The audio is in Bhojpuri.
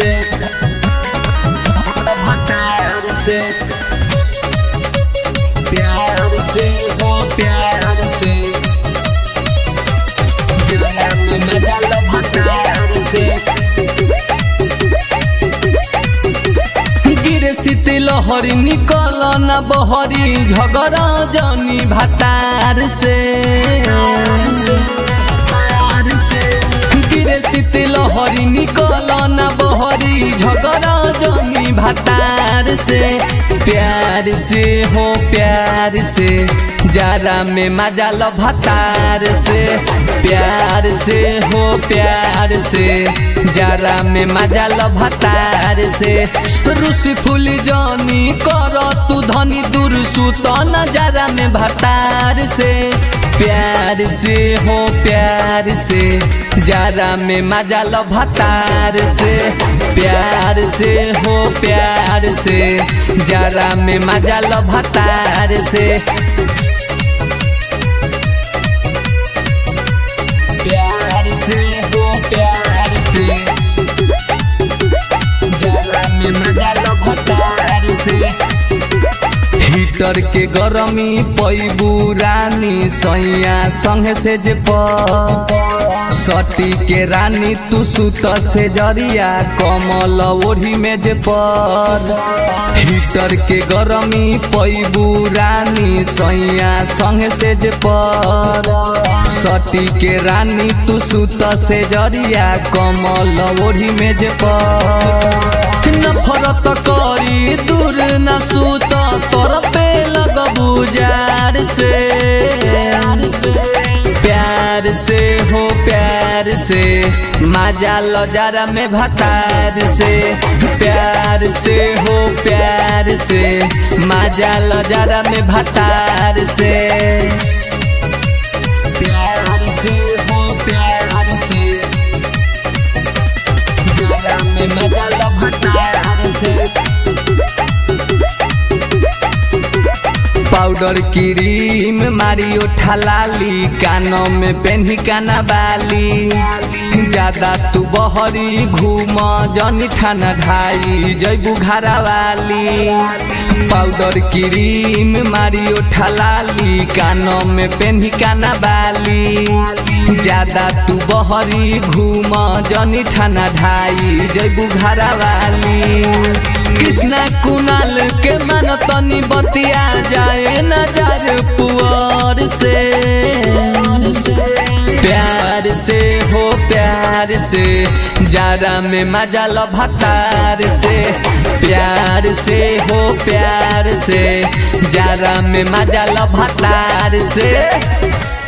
से भतार से प्यार से हो प्यार से जाना में मजा लो भतार से गिरे सीते लहरी निकल न बहरी झगड़ा जनी भतार से गिरे सीते लहरी निकल न बहरी झगड़ा जनी भतार से प्यार से हो प्यार से जारा में मजा लो भतार से प्यार से हो प्यार से जारा में मजा लो भतार से रुस फूल जानी कर तू धनी दूर सुत नजारा में भतार से प्यार से हो प्यार से जारा में मजा लो भतार से प्यार से हो प्यार से जारा में मजा लो भतार से प्यार से हो प्यार से जारा में मजा लो भतार से हीटर के गरमी पैबू रानी सैया संग से जे सटी के रानी तू सुत से जरिया कमल ओढ़ी में जे पर हीटर के गरमी पैबू रानी सैया संग से जे पर सटी के रानी तू सुत से जरिया कमल ओढ़ी में जे पर नफरत करी दूर न सुत तोर पे लगबू जार से प्यार से हो प्यार से मजा लो जरा में भतार से प्यार से हो प्यार से मजा लो जरा में भतार से प्यार से हो प्यार से जरा में मजा लो भतार से पाउडर क्रीम मारी उठलाली कानों में पेन्ही काना बाली ज्यादा तू बहरी घूम जनी ठाना ढाई जैबू घरा वाली पाउडर क्रीम मारी उठलाली कानों में पेन्ही काना बाली ज्यादा तू बहरी घूम जनी ठाना ढाई जैबू घरा वाली कृष्णा कुणाल के मन तनी बतिया जाए नजर पुअर से प्यार से हो प्यार से जारा में मजा लो भतार से प्यार से हो प्यार से जारा में मजा लो भतार से